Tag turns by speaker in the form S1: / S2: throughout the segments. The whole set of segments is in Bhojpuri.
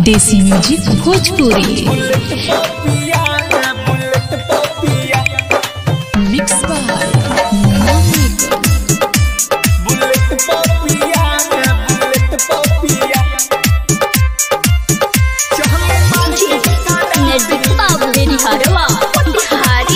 S1: देसी music Bhojpuri mix by Munna maker.
S2: नजदीक बाबू मेरी हरवा बिहारी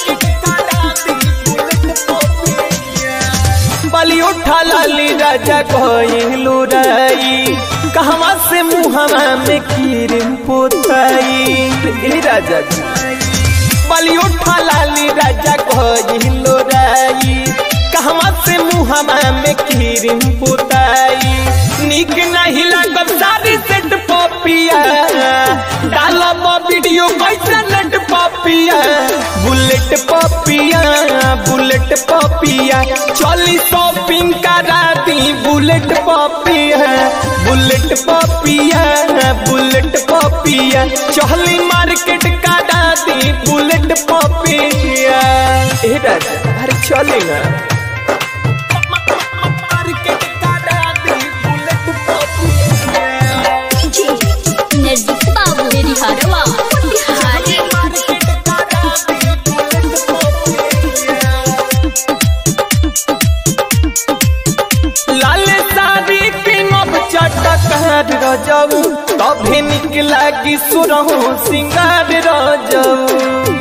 S3: बलि उठा लाली राजा कहलू रई कहवा से मुहवा में खीर पोताई ए राजा जी बलि उठा लाली राजा कहलू रई कहवा से मुहवा में खीर पोताई निक नहीं लागब सारी सेट पपिया डालब वीडियो कैसे नेट पपिया बुलेट पपिया बुलेट पपिया चली शॉपिंग करा दी bullet Papiya bullet Papiya bullet Papiya चली मार्केट करा दी बुलेट पपिया ए राजा अरे चली ना मार्केट करा दी बुलेट पपिया
S2: नजदीक बाबू मेरी हरवा बिहारी
S3: लाल साड़ी पिनब चटक रजऊ तभे निक लागी सुरहु सिंगार रजऊ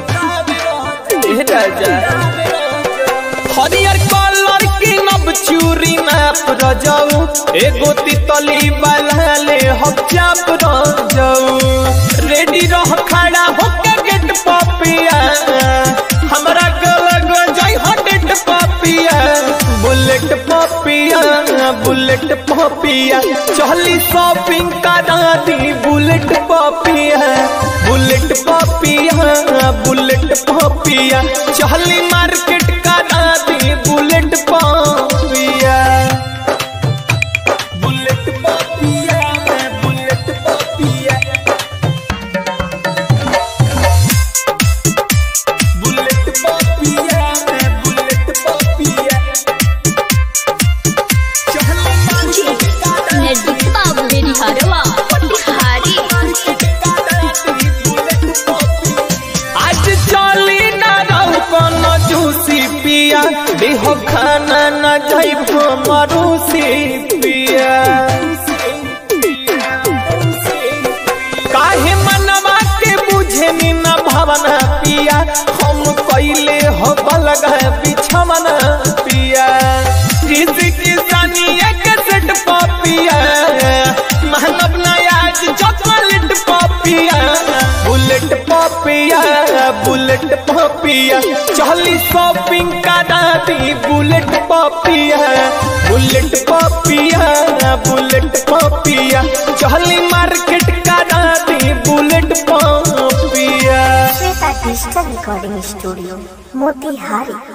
S3: ए राजा हरियर कलर किनब चूरी नाप रजऊ एगो तितली वाला ले हम चाप रजऊ रेडी रह खड़ा होके गेट पपिया हमरा गला गजाई हटेट पपिया बुलेट पपिया बुलेट पपिया चली शॉपिंग करा दी bullet Papiya bullet Papiya bullet Papiya चली मार्केट करा दी bullet Papiya bullet Papiya bullet Papiya bullet Papiya bullet Papiya चली मार्केट करा
S2: नजदीक बाबू मेरी हरवा बिहारी
S3: आज चली ना रहू कोनो जूसी पिया देहो खाना न जाइब मरूसी पिया काहे मनवा के बुझे नी न भावना पिया हम कैले हो बलग बिछमना पिया जिसकी सानिया के सेट पपिया महंगब नयाज chocolate Papiya bullet Papiya bullet Papiya चली शॉपिंग करा दी bullet Papiya bullet Papiya bullet Papiya चली मार्केट करा दी bullet Papiya
S4: Shweta digital recording studio Motihari